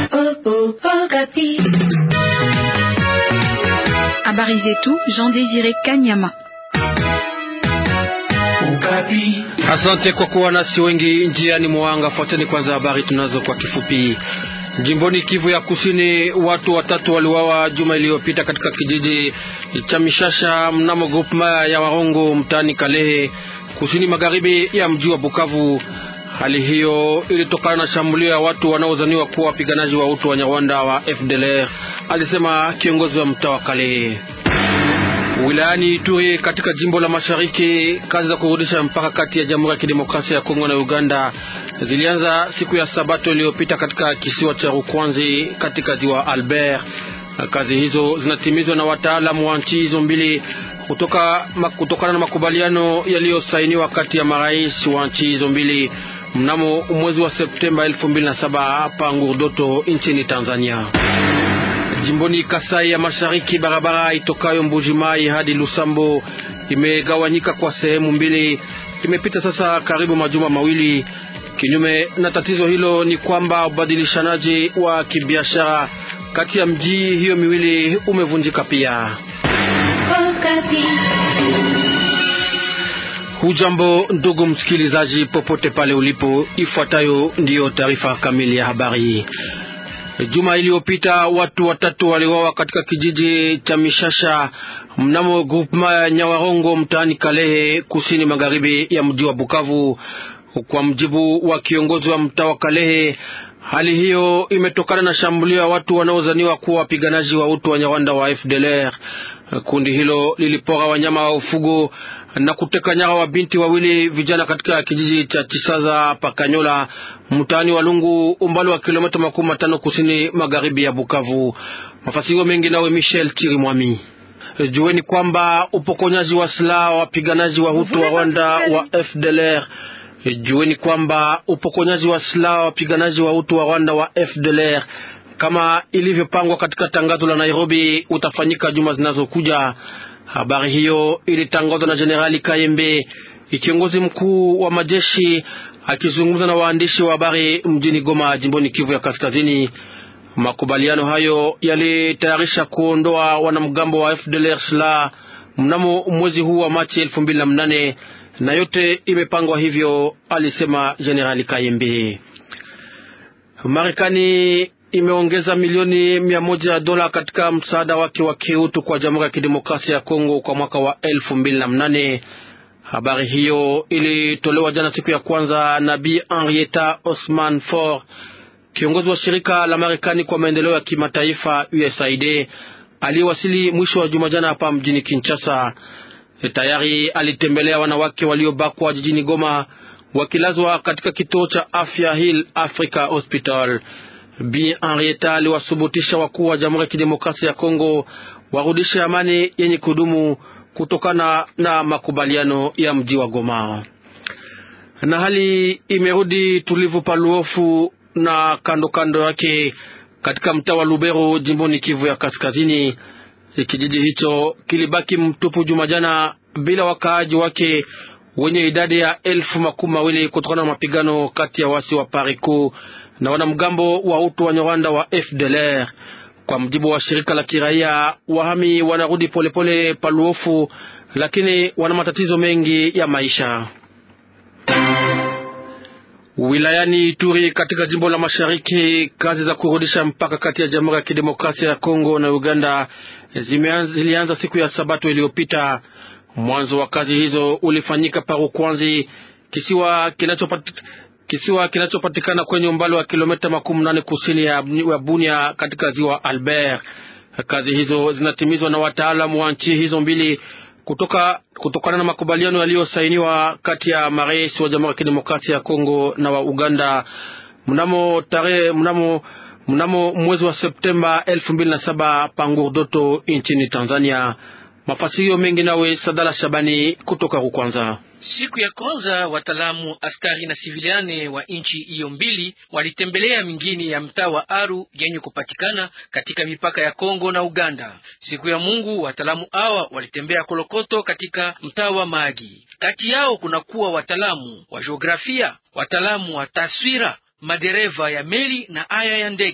Habari zetu Jean Désiré Kanyama. Asante kwa kuwa nasi wengi njiani mwanga. Fuateni kwanza habari tunazo kwa kifupi. Jimboni Kivu ya Kusini, watu watatu waliwawa juma iliyopita katika kijiji cha Mishasha mnamo grupema ya Warongo mtaani Kalehe, kusini magharibi ya mji wa Bukavu. Hali hiyo ilitokana na shambulio ya watu wanaozaniwa kuwa wapiganaji wa utu wa Nyarwanda wa FDLR, alisema kiongozi wa mtaa wa Kalehe. Wilayani Ituri katika jimbo la Mashariki, kazi za kurudisha mpaka kati ya Jamhuri ya Kidemokrasia ya Kongo na Uganda zilianza siku ya Sabato iliyopita katika kisiwa cha Rukwanzi katika ziwa Albert. Kazi hizo zinatimizwa na wataalamu wa nchi hizo mbili kutoka kutokana na makubaliano yaliyosainiwa kati ya marais wa nchi hizo mbili mnamo mwezi wa Septemba 2007 hapa Ngurdoto nchini Tanzania. Jimboni Kasai ya Mashariki, barabara itokayo Mbujimai hadi Lusambo imegawanyika kwa sehemu mbili. Imepita sasa karibu majuma mawili. Kinyume na tatizo hilo ni kwamba ubadilishanaji wa kibiashara kati ya mji hiyo miwili umevunjika pia. Hujambo ndugu msikilizaji, popote pale ulipo, ifuatayo ndiyo taarifa kamili ya habari. Juma iliyopita watu watatu waliwawa katika kijiji cha Mishasha mnamo grupema ya Nyawarongo mtaani Kalehe, kusini magharibi ya mji wa Bukavu. Kwa mjibu wa kiongozi wa mtaa wa Kalehe, hali hiyo imetokana na shambulio ya watu wanaozaniwa kuwa wapiganaji wa utu wa Nyarwanda wa FDLR. Kundi hilo lilipora wanyama wa ufugo na kuteka nyara wa binti wawili vijana katika kijiji cha Chisaza Pakanyola mtaani wa Lungu, umbali wa kilomita makumi matano kusini magharibi ya Bukavu. Mafasiro mengi nawe Michel Chirimwami. Jueni kwamba upokonyaji wa silaha wa wapiganaji wa Hutu wa Rwanda wa FDLR Jueni kwamba upokonyaji wa silaha wa wapiganaji wa Hutu wa Rwanda wa FDLR kama ilivyopangwa katika tangazo la Nairobi utafanyika juma zinazokuja. Habari hiyo ilitangazwa na Jenerali Kayembe, kiongozi mkuu wa majeshi, akizungumza na waandishi wa habari mjini Goma, jimboni Kivu ya Kaskazini. Makubaliano hayo yalitayarisha kuondoa wanamgambo wa FDLR silaha mnamo mwezi huu wa Machi elfu mbili na mnane na yote imepangwa hivyo, alisema Jenerali Kayembe. Marekani imeongeza milioni mia moja ya dola katika msaada wake wa kiutu kwa Jamhuri ya Kidemokrasia ya Kongo kwa mwaka wa elfu mbili na mnane. Habari hiyo ilitolewa jana siku ya kwanza na Bi Henrietta Osman For, kiongozi wa shirika la Marekani kwa maendeleo ya kimataifa USAID, aliyewasili mwisho wa juma jana hapa mjini Kinshasa. Tayari alitembelea wanawake waliobakwa jijini Goma wakilazwa katika kituo cha afya Hill Africa Hospital. Bi Henrietta aliwasubutisha wakuu wa Jamhuri ya Kidemokrasia ya Kongo warudishe amani yenye kudumu kutokana na makubaliano ya mji wa Goma. Na hali imerudi tulivu paluofu na kando kando yake katika mtaa wa Lubero jimboni Kivu ya Kaskazini. Kijiji hicho kilibaki mtupu Jumajana bila wakaaji wake wenye idadi ya elfu makumi mawili kutokana na mapigano kati ya wasi wa Pariku na wanamgambo wa utu wa Nyarwanda wa FDLR. Kwa mjibu wa shirika la kiraia, wahami wanarudi polepole paluofu, lakini wana matatizo mengi ya maisha. Wilayani Ituri katika jimbo la Mashariki, kazi za kurudisha mpaka kati ya Jamhuri ya Kidemokrasia ya Kongo na Uganda zilianza siku ya Sabato iliyopita. Mwanzo wa kazi hizo ulifanyika Parukwanzi, kisiwa kinachopatikana kisiwa kinachopatikana kwenye umbali wa kilomita makumi nane kusini ya Bunia katika ziwa Albert. Kazi hizo zinatimizwa na wataalamu wa nchi hizo mbili kutoka kutokana na makubaliano yaliyosainiwa kati ya marais wa Jamhuri ya Kidemokrasia ya Kongo na wa Uganda mnamo tarehe mnamo mnamo mwezi wa Septemba elfu mbili na saba Pangurdoto nchini Tanzania. Mafasirio mengi nawe Sadala Shabani kutoka Rukwanza. Siku ya kwanza wataalamu askari na siviliane wa nchi hiyo mbili walitembelea mingini ya mtaa wa Aru yenye kupatikana katika mipaka ya Kongo na Uganda. Siku ya Mungu wataalamu hawa walitembea Kolokoto katika mtaa wa Magi. Kati yao kunakuwa wataalamu wa jiografia, wataalamu wa taswira, madereva ya meli na aya ya ndege.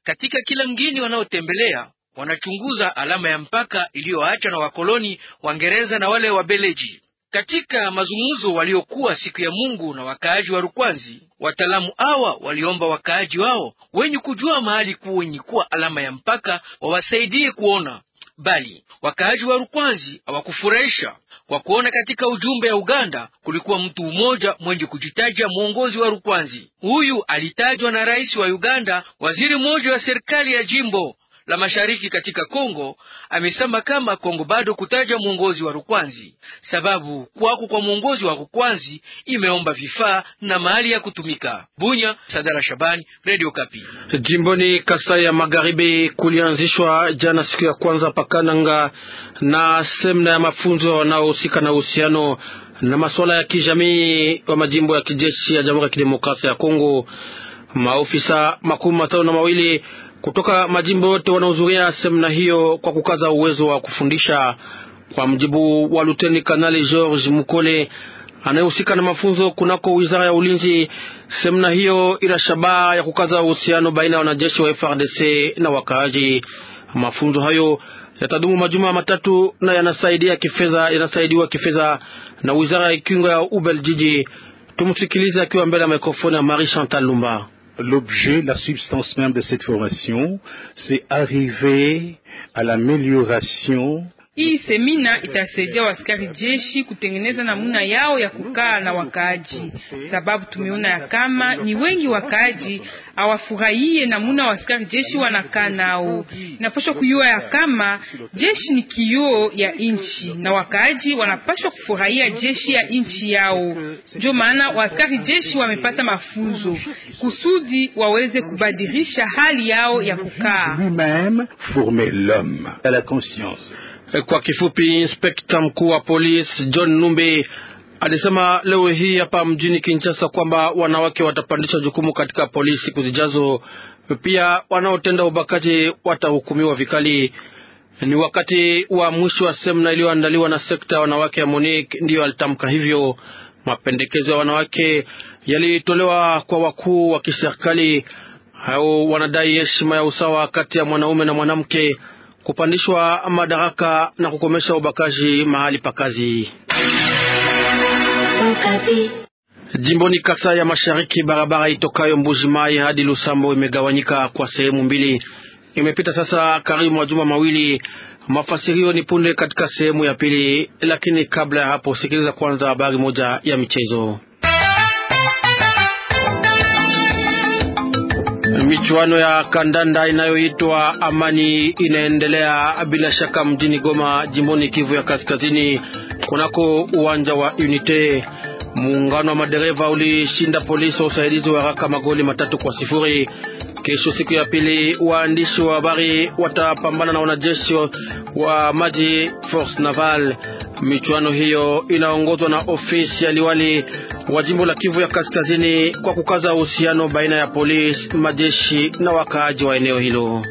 katika kila mgini wanaotembelea wanachunguza alama ya mpaka iliyoachwa na wakoloni Waingereza na wale Wabeleji. Katika mazungumzo waliokuwa siku ya Mungu na wakaaji wa Rukwanzi, wataalamu hawa waliomba wakaaji wao wenye kujua mahali kwenye kuwa alama ya mpaka wawasaidie kuona, bali wakaaji wa Rukwanzi hawakufurahisha kwa kuona katika ujumbe ya Uganda kulikuwa mtu mmoja mwenye kujitaja mwongozi wa Rukwanzi. Huyu alitajwa na rais wa Uganda, waziri mmoja wa serikali ya jimbo la mashariki katika Kongo amesema kama Kongo bado kutaja mwongozi wa Rukwanzi, sababu kwako kwa mwongozi wa Rukwanzi imeomba vifaa na mahali ya kutumika. Bunya, Sadara Shabani, Radio Kapi. Jimboni Kasai ya Magharibi kulianzishwa jana siku ya kwanza pakananga na semna ya mafunzo wanaohusika na uhusiano na masuala ya kijamii wa majimbo ya kijeshi ya Jamhuri ya Kidemokrasia ya Kongo. Maofisa makumi matano na mawili kutoka majimbo yote wanahudhuria semina hiyo kwa kukaza uwezo wa kufundisha. Kwa mjibu wa Luteni Kanali George Mukole anayehusika na mafunzo kunako wizara ya ulinzi, semina hiyo ina shabaha ya kukaza uhusiano baina ya wanajeshi wa FRDC na wakaaji. Mafunzo hayo yatadumu majuma matatu na yanasaidia kifedha, yanasaidiwa kifedha na wizara ya kinga ya Ubeljiji. Tumsikilize akiwa mbele ya mikrofoni ya Marie Chantal Lumba. L'objet, la substance même de cette formation, c'est arriver à l'amélioration Hii semina itasaidia waskari jeshi kutengeneza namuna yao ya kukaa na wakaaji, sababu tumeona ya kama ni wengi wakaaji hawafurahie namuna waskari jeshi wanakaa nao. Inapaswa kujua ya kama jeshi ni kioo ya inchi na wakaaji wanapaswa kufurahia jeshi ya inchi yao. Ndio maana waskari jeshi wamepata mafunzo kusudi waweze kubadilisha hali yao ya kukaa. lui-même former l'homme à la conscience. Kwa kifupi, inspekta mkuu wa polisi John Numbi alisema leo hii hapa mjini Kinshasa kwamba wanawake watapandisha jukumu katika polisi siku zijazo. Pia wanaotenda ubakaji watahukumiwa vikali. Ni wakati wa mwisho wa semina iliyoandaliwa na sekta ya wanawake ya Monique, ndiyo alitamka hivyo. Mapendekezo ya wanawake yalitolewa kwa wakuu wa kiserikali. Hao wanadai heshima ya usawa kati ya mwanaume na mwanamke kupandishwa madaraka na kukomesha ubakaji mahali pa kazi. Jimboni Kasai ya Mashariki, barabara itokayo Mbuji Mai hadi Lusambo imegawanyika kwa sehemu mbili. Imepita sasa karibu majuma mawili. Mafasirio ni punde katika sehemu ya pili, lakini kabla ya hapo, sikiliza kwanza habari moja ya michezo. Michuano ya kandanda inayoitwa Amani inaendelea bila shaka mjini Goma, jimboni Kivu ya Kaskazini, kunako uwanja wa Unite. Muungano wa madereva ulishinda polisi wa usaidizi wa haraka magoli matatu kwa sifuri. Kesho siku ya pili, waandishi wa habari watapambana na wanajeshi wa maji Force Naval. Michuano hiyo inaongozwa na ofisi ya liwali wa jimbo la Kivu ya Kaskazini kwa kukaza uhusiano baina ya polisi, majeshi na wakaaji wa eneo hilo.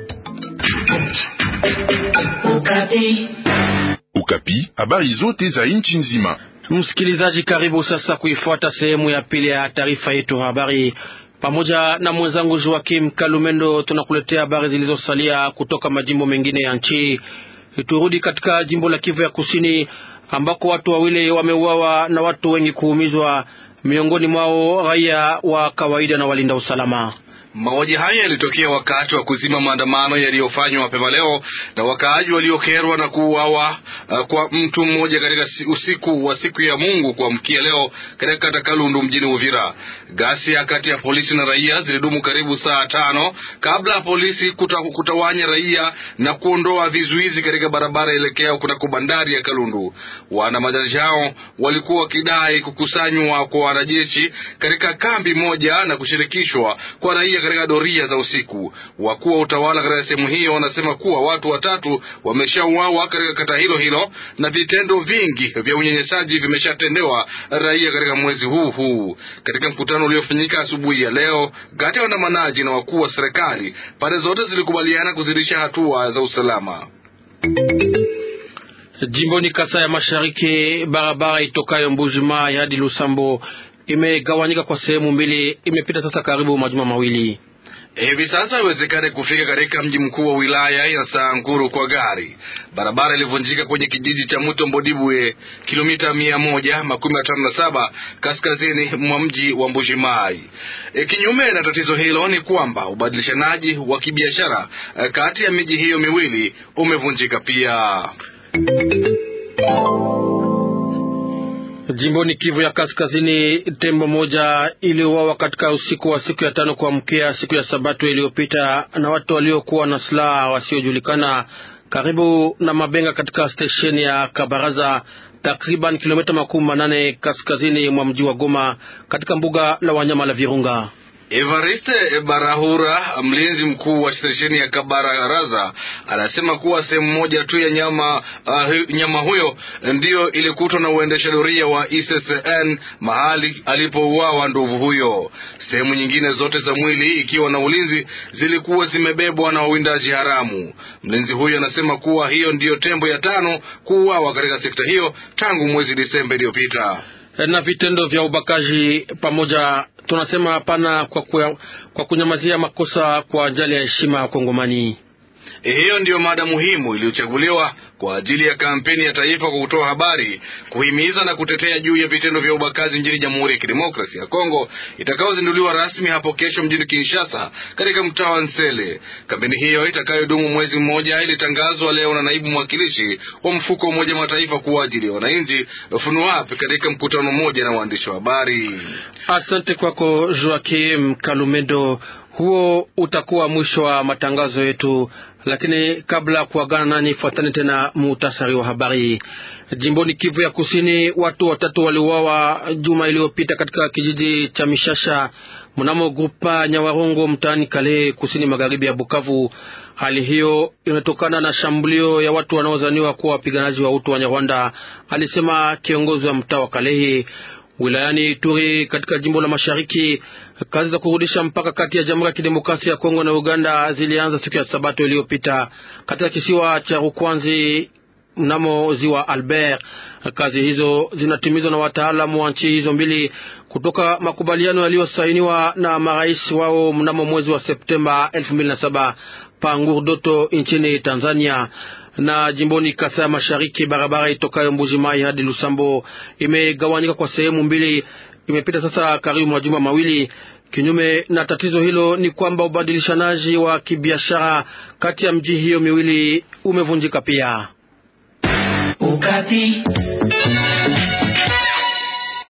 Ukapi, habari zote za nchi nzima. Msikilizaji, karibu sasa kuifuata sehemu ya pili ya taarifa yetu habari. Pamoja na mwenzangu Joakim Kalumendo tunakuletea habari zilizosalia kutoka majimbo mengine ya nchi. Turudi katika jimbo la Kivu ya Kusini ambako watu wawili wameuawa na watu wengi kuumizwa, miongoni mwao raia wa kawaida na walinda usalama. Mauaji haya yalitokea wakati wa kuzima maandamano yaliyofanywa mapema leo na wakaaji waliokerwa na kuuawa uh, kwa mtu mmoja katika usiku wa siku ya Mungu kuamkia leo katika kata Kalundu mjini Uvira. Ghasia kati ya polisi na raia zilidumu karibu saa tano kabla ya polisi kuta, kutawanya raia na kuondoa vizuizi katika barabara elekea kunako bandari ya Kalundu. Waandamanaji hao walikuwa wakidai kukusanywa kwa wanajeshi katika kambi moja na kushirikishwa kwa raia katika doria za usiku. Wakuu wa utawala katika sehemu hiyo wanasema kuwa watu watatu wameshauawa katika kata hilo hilo na vitendo vingi vya unyanyasaji vimeshatendewa raia katika mwezi huu huu. Katika mkutano uliofanyika asubuhi ya leo kati ya waandamanaji na wakuu wa serikali, pande zote zilikubaliana kuzidisha hatua za usalama. Jimboni Kasai ya Mashariki, barabara itokayo Mbujimai hadi Lusambo imegawanyika kwa sehemu mbili. Imepita sasa karibu majuma mawili. Hivi sasa haiwezekani kufika katika mji mkuu wa wilaya ya Sanguru kwa gari. Barabara ilivunjika kwenye kijiji cha Muto Mbodibwe, kilomita mia moja makumi matano na saba kaskazini mwa mji wa Mbujimai. E, kinyume na tatizo hilo ni kwamba ubadilishanaji wa kibiashara e, kati ya miji hiyo miwili umevunjika pia. Jimboni Kivu ya Kaskazini, tembo moja iliuawa katika usiku wa siku ya tano kuamkia siku ya Sabato iliyopita na watu waliokuwa na silaha wasiojulikana karibu na Mabenga katika stesheni ya Kabaraza, takriban kilomita makumi manane kaskazini mwa mji wa Goma katika mbuga la wanyama la Virunga. Evariste Barahura, mlinzi mkuu wa stesheni ya Kabaraza, anasema kuwa sehemu moja tu ya nyama uh, nyama huyo ndiyo ilikutwa na uendesha doria wa ICCN mahali alipouawa ndovu huyo. Sehemu nyingine zote za mwili ikiwa na ulinzi zilikuwa zimebebwa na wawindaji haramu. Mlinzi huyo anasema kuwa hiyo ndiyo tembo ya tano kuuawa katika sekta hiyo tangu mwezi Disemba iliyopita na vitendo vya ubakaji pamoja. Tunasema hapana kwa, kwa, kwa kunyamazia makosa kwa ajili ya heshima ya Kongomani. Hiyo ndiyo mada muhimu iliyochaguliwa kwa ajili ya kampeni ya taifa kwa kutoa habari, kuhimiza na kutetea juu ya vitendo vya ubakaji nchini Jamhuri ya Kidemokrasia ya Kongo itakayozinduliwa rasmi hapo kesho mjini Kinshasa katika mtaa wa Nsele. Kampeni hiyo itakayodumu mwezi mmoja ilitangazwa leo na naibu mwakilishi wa mfuko wa Umoja Mataifa kwa ajili ya wananchi FUNUAP katika mkutano mmoja na waandishi wa habari. Asante kwako Joakim Kalumendo. Huo utakuwa mwisho wa matangazo yetu, lakini kabla ya kuagana nani, fuatani tena muhtasari wa habari. Jimboni Kivu ya Kusini, watu watatu waliuawa juma iliyopita katika kijiji cha Mishasha mnamo grupa Nyawarongo mtaani Kale, kusini magharibi ya Bukavu. Hali hiyo inatokana na shambulio ya watu wanaodhaniwa kuwa wapiganaji wa utu wa Nyarwanda, alisema kiongozi wa mtaa wa Kalehe wilayani Ituri katika jimbo la Mashariki. Kazi za kurudisha mpaka kati ya Jamhuri ya Kidemokrasia ya Kongo na Uganda zilianza siku ya Sabato iliyopita katika kisiwa cha Rukwanzi mnamo ziwa Albert. Kazi hizo zinatimizwa na wataalamu wa nchi hizo mbili kutoka makubaliano yaliyosainiwa na marais wao mnamo mwezi wa Septemba 2007 pa Ngurdoto nchini Tanzania na jimboni Kasai Mashariki, barabara itokayo Mbuji Mai hadi Lusambo imegawanyika kwa sehemu mbili. Imepita sasa karibu majuma mawili. Kinyume na tatizo hilo ni kwamba ubadilishanaji wa kibiashara kati ya mji hiyo miwili umevunjika pia. Ukati.